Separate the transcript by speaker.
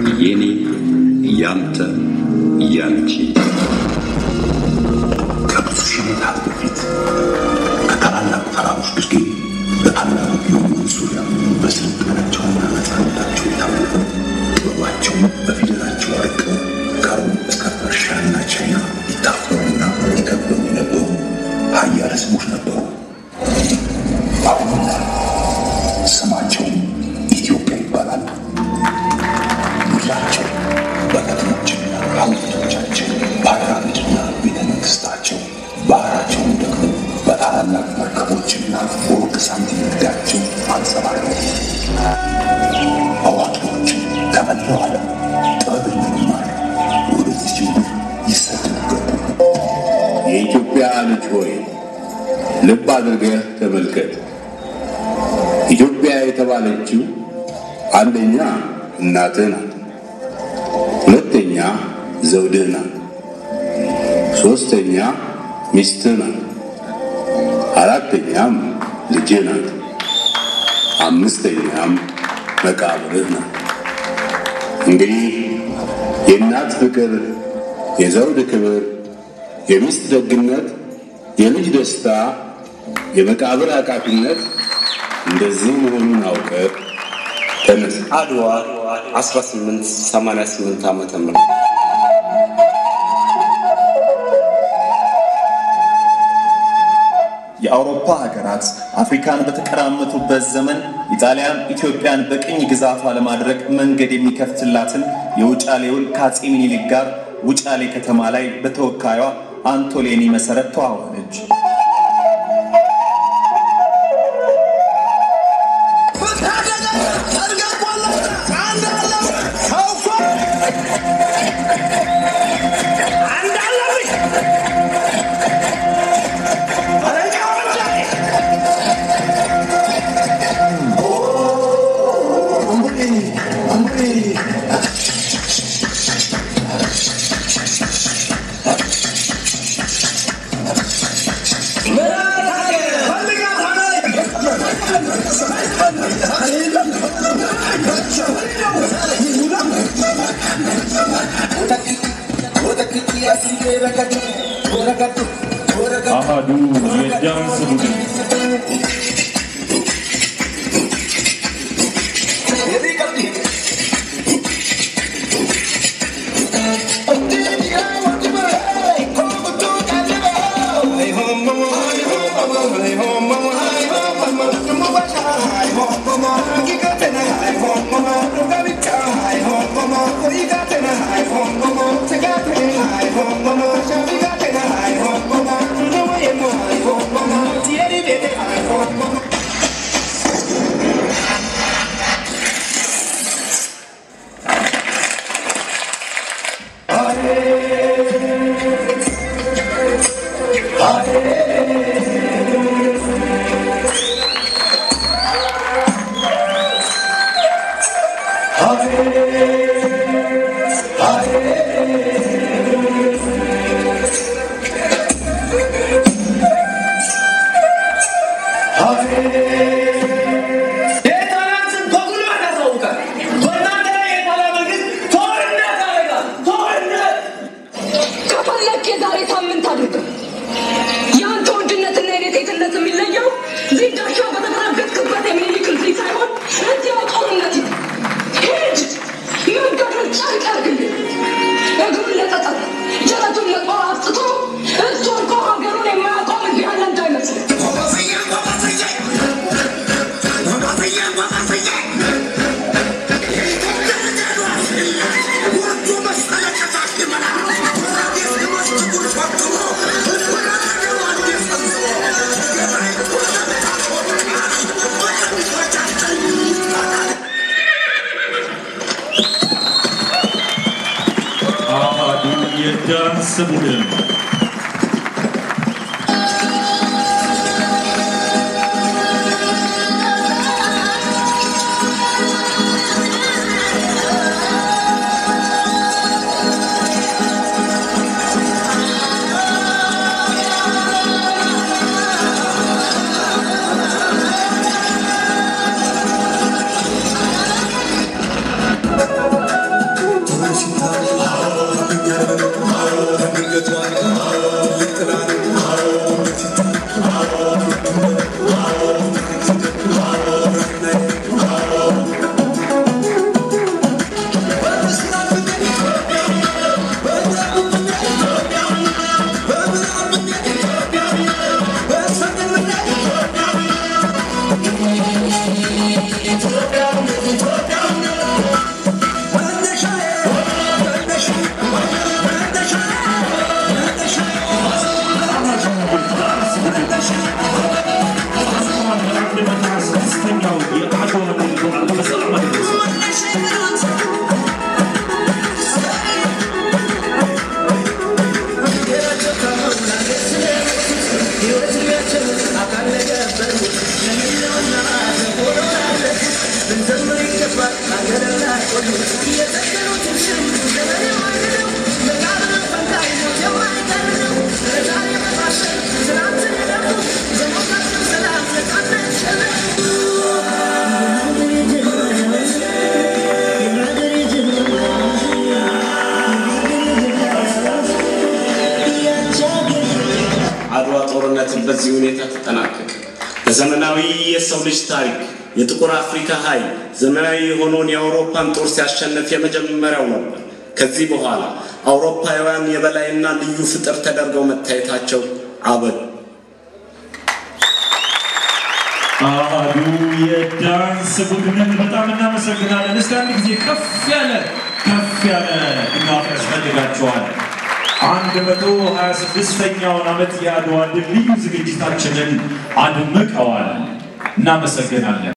Speaker 1: የኔ ያንተ ያንቺ
Speaker 2: ከብዙ ሺህ ዓመታት በፊት ከታላላቅ ተራሮች ግርጌ በታላቁ ፒራሚድ ዙሪያ በስልጣኔያቸውና ነፃነታቸው የታወቁ ጥበባቸውን በፊደላቸው አርቀው ከሮም እስከ ፐርሺያና ቻይና ይታፈሩና ይከበሩ የነበሩ ሀያል ሕዝቦች ነበሩ። አሁን ላይ ስማቸው ኢትዮጵያ ይባላል። ምድራቸው በከተሞችና ሐውልቶቻቸው፣ ፓይራሚድና ቤተ መንግሥታቸው፣ ባህራቸውን ደግሞ በታላላቅ መርከቦችና በወርቅ ሳንቲም ንግዳቸው አንጸባረቁ። አዋቂዎች ከመላው ዓለም ጥበብን ለመማር ወደዚች ምድር ይሰደዱ ገቡ።
Speaker 3: የኢትዮጵያ ልጅ ሆይ ልብ አድርገህ ተመልከት። ኢትዮጵያ የተባለችው አንደኛ እናትህ ናት፣ ሁለተኛ ዘውድህ ናት፣ ሦስተኛ ሚስትህ ናት፣ አራተኛም ልጅህ ናት፣ አምስተኛም መቃብርህ ናት። እንግዲህ የእናት ፍቅር፣ የዘውድ ክብር፣ የሚስት ደግነት፣ የልጅ ደስታ፣ የመቃብር አቃፊነት እንደዚህ መሆኑን አውቀህ ተነስ።
Speaker 4: አድዋ 1888 ዓመተ ምህረት
Speaker 5: የአውሮፓ ሀገራት አፍሪካን በተቀራመቱበት ዘመን ኢጣሊያን ኢትዮጵያን በቅኝ ግዛቷ ለማድረግ መንገድ የሚከፍትላትን የውጫሌ ውል ከአፄ ሚኒሊክ ጋር ውጫሌ ከተማ ላይ በተወካዩዋ አንቶሌኒ መሰረት ተዋዋለች።
Speaker 6: አሃዱ የዳንስ ቡድን
Speaker 7: ከፈለክ የዛሬ ሳምንት አድርገው። የአንተ ወንድነትና የኔ ሴትነት የሚለየው እዚህ ዳሻ በተደረገጥክበት የሚኒሊክ እዚህ ሳይሆን እዚያው ጦርነት ይሁን። ሂድ መንገዱን ጨርቅ ያርግልኝ። እግሩን ለጠጠር ጀረቱን ለጦር አስጥቶ እሱ እኮ ሀገሩን የማያውቀው እዚህ ያለ እንዳይመስል
Speaker 6: አሃዱ የዳንስ ቡድን
Speaker 7: ♪
Speaker 4: አድዋ ጦርነትን በዚህ ሁኔታ ተጠናቀቀ። በዘመናዊ የሰው ልጅ ታሪክ የጥቁር አፍሪካ ኃይል ዘመናዊ የሆነውን የአውሮፓን ጦር ሲያሸንፍ የመጀመሪያው ነበር። ከዚህ በኋላ አውሮፓውያን የበላይና ልዩ ፍጥር ተደርገው መታየታቸው አበዱ።
Speaker 6: አሃዱ የዳንስ ቡድንን በጣም እናመሰግናለን። እስከ አንድ ጊዜ ከፍ ያለ ከፍ ያለ ድጋፍ ያስፈልጋቸዋል። አንድ መቶ ሀያ ስድስተኛውን ዓመት የአድዋ ድል ልዩ ዝግጅታችንን አድምቀዋል። እናመሰግናለን።